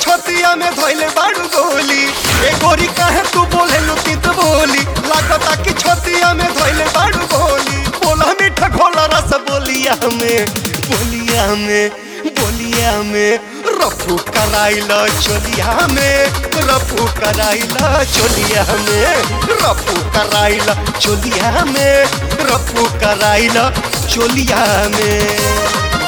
छतिया में धोइले बाड़ू गोली ए गोरी काहे तू बोले लुती तो बोली लागता कि छतिया में धोइले बाड़ू गोली बोला मीठा घोला रस बोलिया में बोलिया में बोलिया में रफू कराइला चोलिया में रफू कराइला चोलिया में रफू कराइला चोलिया में रफू कराइला चोलिया में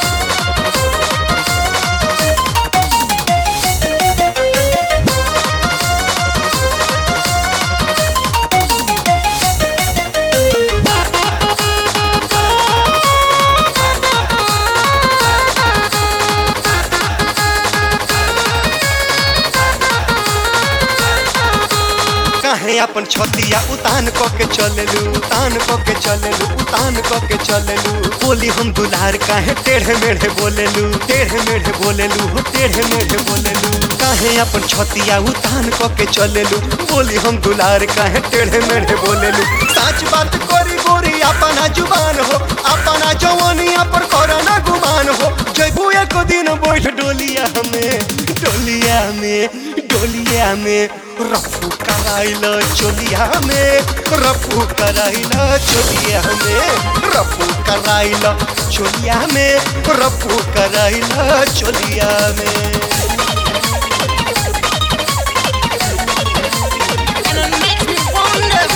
काहे अपन छतिया उतान क के चलेलू उतान क के चलेलू उतान क के चलेलू बोली हम दुलार काहे टेढ़े मेढ़े बोलेलू टेढ़े मेढ़े बोलेलू हो टेढ़े मेढ़े बोलेलू काहे अपन छतिया उतान क के चलेलू बोली हम दुलार काहे टेढ़े मेढ़े बोलेलू सच बात करी गोरी अपना जुबान हो अपना जवानिया पर करना गुमान हो जैबू एक दिन बैठ डोलिया में डोलिया में डोलिया में रफू कराइल चोलिया में रफू कराइल चोलिया में रफू कराइल चोलिया में रफू कराइल चोलिया में And it makes me wonder.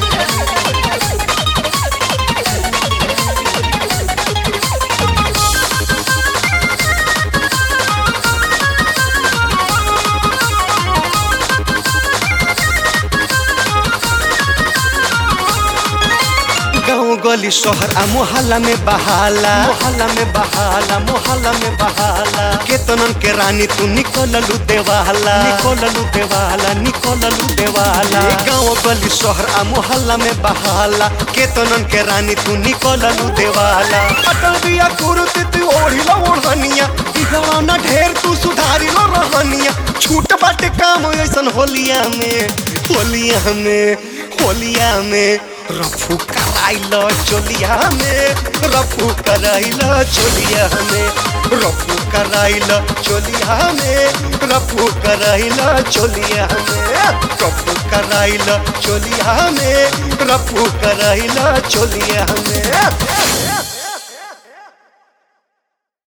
गाँव गली शहर आ मोहल्ला में बहाला मोहल्ला में बहाला मोहल्ला में बहाला केतनन के रानी तू निकललू देवाला निकललू देवाला निकललू देवाला गाँव गली शहर आ मोहल्ला में बहाला केतनन के रानी तू निकललू देवाला अटल बिया कुरुति तू ओढ़िला ओढ़निया बिगड़ना ढेर तू सुधारिलो रहनिया छूट बाटे काम ऐसन होलिया में होलिया में होलिया में रफू कराइल चोलिया में रफू कराइल चोलिया में रफू कराइल चोलिया में रफू कराइल चोलिया में रफू कराइल चोलिया में रफू कराइल चोलिया में